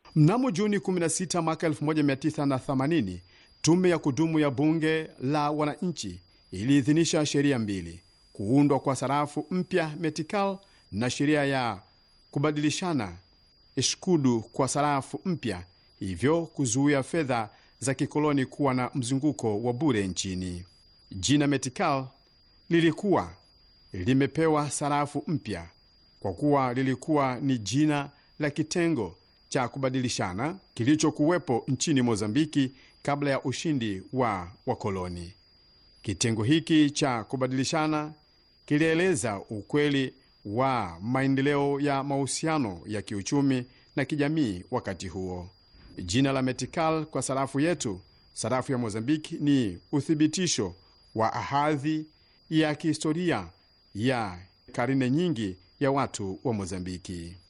Mnamo Juni 16 mwaka 1980 tume ya kudumu ya bunge la wananchi iliidhinisha sheria mbili: kuundwa kwa sarafu mpya metikal na sheria ya kubadilishana eskudu kwa sarafu mpya, hivyo kuzuia fedha za kikoloni kuwa na mzunguko wa bure nchini. Jina metikal lilikuwa limepewa sarafu mpya kwa kuwa lilikuwa ni jina la kitengo cha kubadilishana kilichokuwepo nchini Mozambiki kabla ya ushindi wa wakoloni. Kitengo hiki cha kubadilishana kilieleza ukweli wa maendeleo ya mahusiano ya kiuchumi na kijamii wakati huo. Jina la metikal kwa sarafu yetu, sarafu ya Mozambiki, ni uthibitisho wa ahadhi ya kihistoria ya karne nyingi ya watu wa Mozambiki.